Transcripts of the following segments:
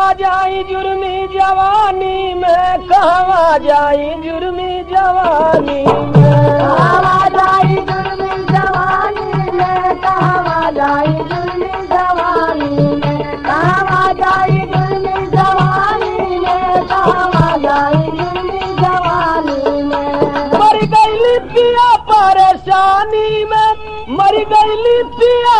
जाई जुर्मी जवानी में कहवा जाई जुर्मी जवानी में कहवा जाई जुर्मी जवानी में कहवा जाई जुर्मी जवानी में कहवा जाई जुर्मी जवानी में कहवा जाई जुर्मी जवानी में मर गईली पिया परेशानी में मर गईली पिया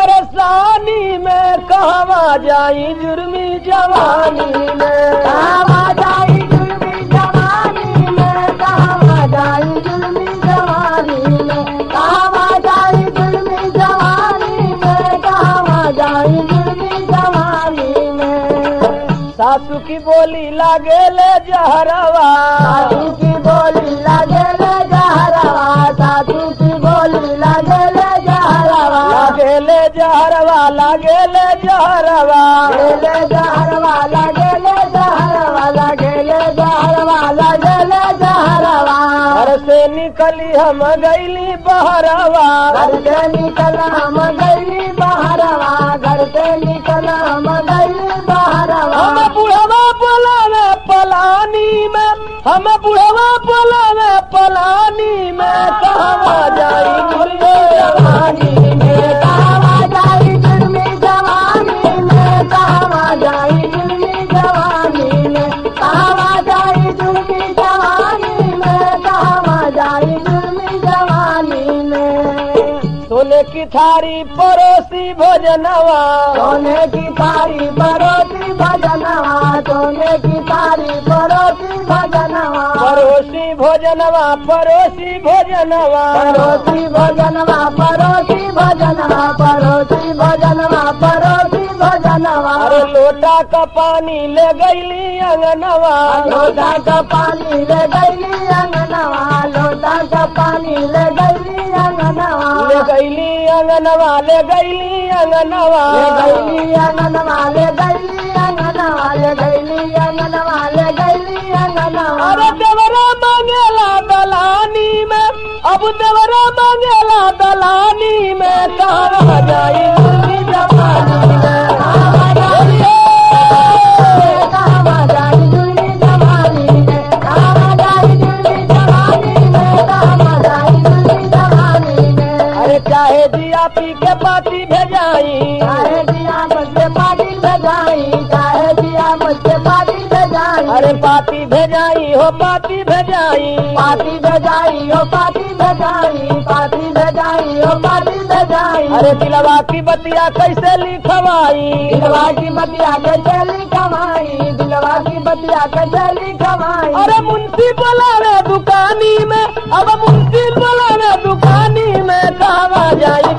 परेशानी में कहवा जाई जुर्मी जवानी में कहवा जाई जुर्मी जवानी में कहवा जाई जुर्मी जवानी में कहवा जाई जुर्मी जवानी में कहवा जाई जुर्मी जवानी में सासू की बोली लागेले जहरवा साधु की बोली लगेले जहरवा साधु की बोली लगेले जहरवा लागेले जहरवा लागेले जहरवा लगेले जहरवा लगेले जहरवा लगेले जहरवा लगेले जहरवा घर से निकली हम गईली बहरवा घर से निकल हम गई बहरवा घर से निकल हम गई बहरवा हम बुढ़वा बोलावे पलानी में हम बुढ़वा बोलावे पलानी में कहवा जाई जुर्मी जवानी में कहवा जाई जुर्मी जवानी में कहवा जाई जुर्मी जवानी में कहवा जाई जुर्मी जवानी में कहवा जाई जुर्मी जवानी में सोने की थारी परोसी भोजनवा सोने की थारी परोसी भजनवा सोने की थारी परोसी भजनवा परोसी भोजनवा परोसी भोजनवा परोसी भजनवा परोसी भजनवा परोसी भजनवा परोसी भजनवा अरे लोटा का पानी ले गईली अंगनवा लोटा का पानी ले गईली अंगनवा लोटा का पानी ले गईली अंगनवा ले गईली अंगनवा ले गईली अंगनवा ले गईली अंगनवा ले गईली अंगनवा ले गईली अंगनवा ले गईली अंगनवा अरे देवरा मांगेला दलानी में अब देवरा मांगेला दलानी में कहवा जाई जुर्मी जवानी में कहवा जाई जुर्मी जवानी में कहवा जाई जुर्मी जवानी में कहवा जाई जुर्मी जवानी में अरे चाहे जिया पी के पाती भेजाई चाहे दिया मुझसे पानी बजाई चाहे दिया मुझसे पानी बजाई अरे पाती भेजाई हो पाती भेजाई पाती बजाई हो पाती बजाई पाती बजाई हो पाती बजाई अरे दिलवा की बतिया कैसे लिखवाई दिलवा की बतिया के चली कमाई दिलवा की बतिया के चली कमाई अरे मुंशी बोलावे दुकानी में अब मुंशी बोलावे दुकानी में कहवा जाई